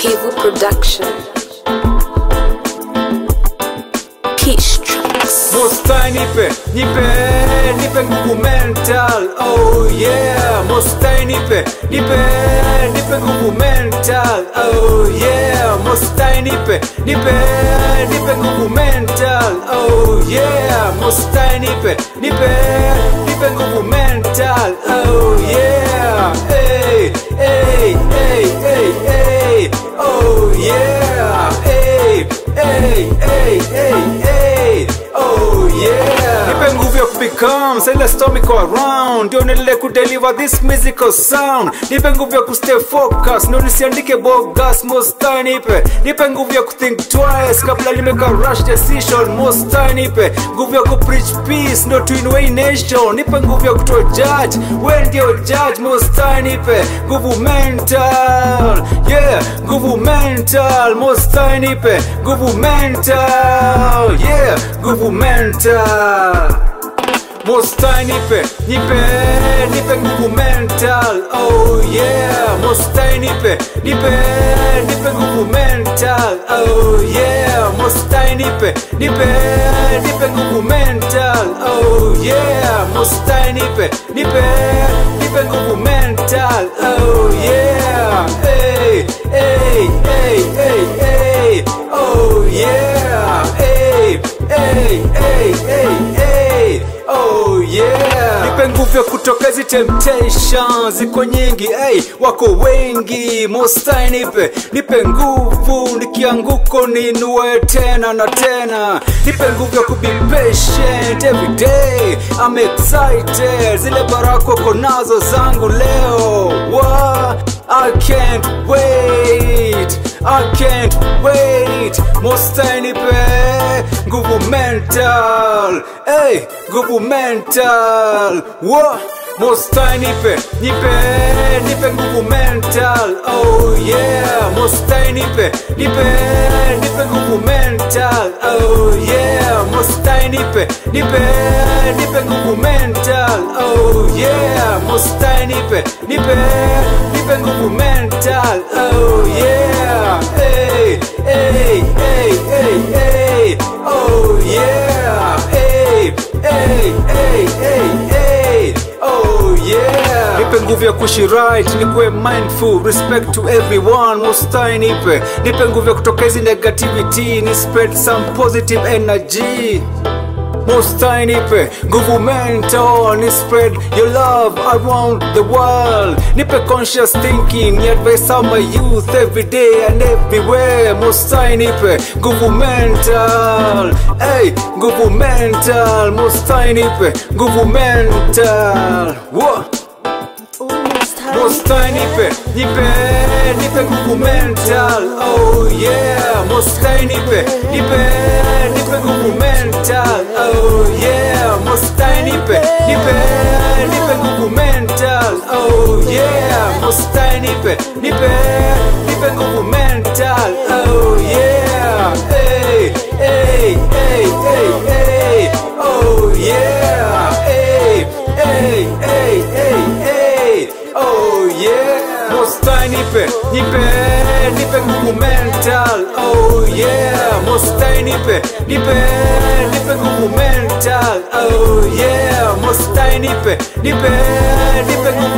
Pivu Production. Peace Tracks. Musta nipe, nipe, nipe nguvu mental Oh yeah, musta nipe, nipe, nipe nguvu mental Oh yeah, musta nipe, nipe, nipe nguvu mental Oh yeah, musta nipe, nipe, nipe nguvu mental Oh yeah, hey, hey, hey, hey, hey Oh yeah, hey, hey, hey, hey, hey Oh yeah Nipe nguvu ya kubecome Sile storm iko around Ndio niendelee kudeliver this musical sound Nipe nguvu ya kustay focus Ndio nisiandike bogus Musta nipe Nipe nguvu ya kuthink twice Kabla nimeka rush decision Musta nipe Nguvu ya kupreach peace Ndio tuinue hii nation Nipe nguvu ya kutoa judge We ndio judge Musta nipe Nguvu mental Yeah Nguvu mental Musta nipe Nguvu mental Yeah Nguvu mental Musta nipe, nipe, nipe nguvu mental Oh yeah, Musta nipe, nipe, nipe nguvu mental Oh yeah, Musta nipe, nipe, nipe nguvu mental Oh yeah, Musta nipe, nipe, nipe nguvu mental Oh yeah, hey, hey, hey, hey, hey Oh yeah, hey, hey, hey, hey, hey Oh yeah Nipe nguvu ya kutoka hizi temptations Ziko nyingi, hey, wako wengi Mostai nipe, nipe nguvu Nikianguko ninue tena na tena Nipe nguvu ya kubi patient every day I'm excited Zile baraka uko nazo zangu leo What? I can't wait I can't wait Mostai nipe nguvu mental hey, nguvu mental Whoa. Mostai nipe, nipe, nipe nguvu mental Oh yeah, Mostai nipe, nipe, nipe nguvu mental Oh yeah, Mostai nipe, nipe, nipe nguvu mental Oh yeah, Mostai nipe, nipe, nipe nguvu mental Oh yeah, hey, hey, hey, hey, hey Oh yeah, hey, hey, hey, hey, hey Oh yeah Nipe nguvu ya kuishi right, nikuwe mindful Respect to everyone, mustai nipe Nipe nguvu ya kutoka hizi negativity Ni spread some positive energy Mustai nipe nguvu mental Ni spread your love around the world Nipe conscious thinking Ni advice on my youth every day and everywhere Mustai nipe nguvu mental Hey, nguvu mental Mustai nipe nguvu mental Whoa. Mostai nipe, nipe, nipe nguvu mental Oh yeah, Mostai nipe, nipe, nipe nguvu mental Oh yeah, Mostai nipe, nipe, nipe nguvu mental Oh yeah, Mostai nipe, nipe, nipe nguvu mental Oh yeah, hey, hey, hey, hey, hey Oh yeah, hey, hey, hey, hey, hey Oh yeah Mostai nipe, nipe, nipe nguvu mental Oh yeah Mostai nipe, nipe, nipe nguvu mental Oh yeah Mostai nipe, nipe, nipe nguvu